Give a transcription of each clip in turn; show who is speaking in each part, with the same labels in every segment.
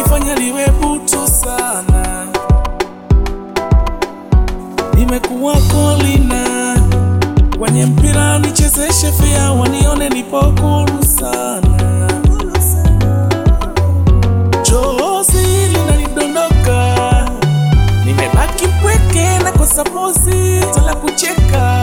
Speaker 1: umefanya liwe butu sana. Nimekuwa kolina kwenye mpira, nichezeshe fea, wanione nipo huru sana. Chozi linanidondoka, nimebaki mpweke na kosa pozi la kucheka,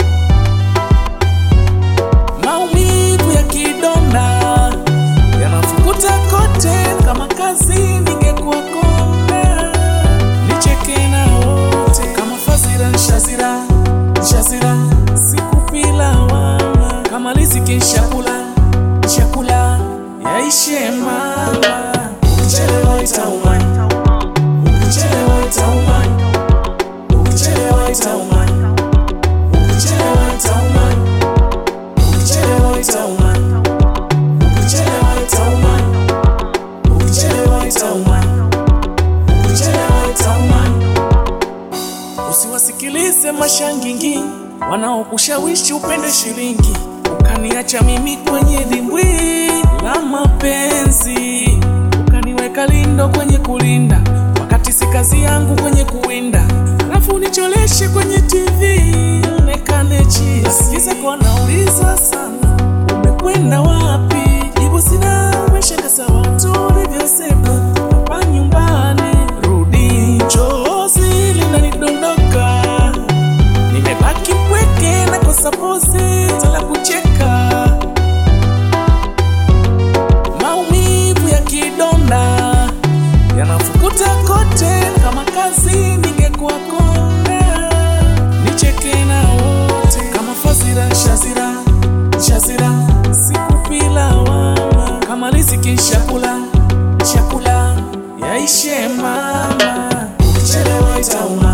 Speaker 1: maumivu ya kidonda yanafukuta kote, kama kazi ningekuwa konda, nicheke na wote kama Fazira nshazira nshazira, sikupila wama kama riziki nshakula nshakula, yaishe mama, ukichelewa itauma, ukichelewa itauma, ukichelewa itauma, ukichelewa itauma, ukichelewa itauma, ukichelewa itauma, ukichelewa itauma, ukichelewa itauma. Usiwasikilize mashangingi wanaokushawishi upende shilingi, ukaniacha mimi kwenye dimbwi la mapenzi, ukaniweka lindo kwenye kulinda, wakati si kazi yangu kwenye kuwinda, alafu nicholeshe kwenye TV onekane chi. Nasikiza kwa nauliza sana, umekwenda wapi? Jibu sina, umeshakasa watu ulivyosema hapa nyumbani. Rudi, chozi linanidondoka, nimebaki mpweke na kosa pozi la kucheka, maumivu ya kidonda yanafukuta kote, kama kazi ningekuwa konda, nicheke na wote kama Fazira nshazira nshazira, sikupila wama kama riziki nshakula nshakula, yaishe mama, ukichelewa itauma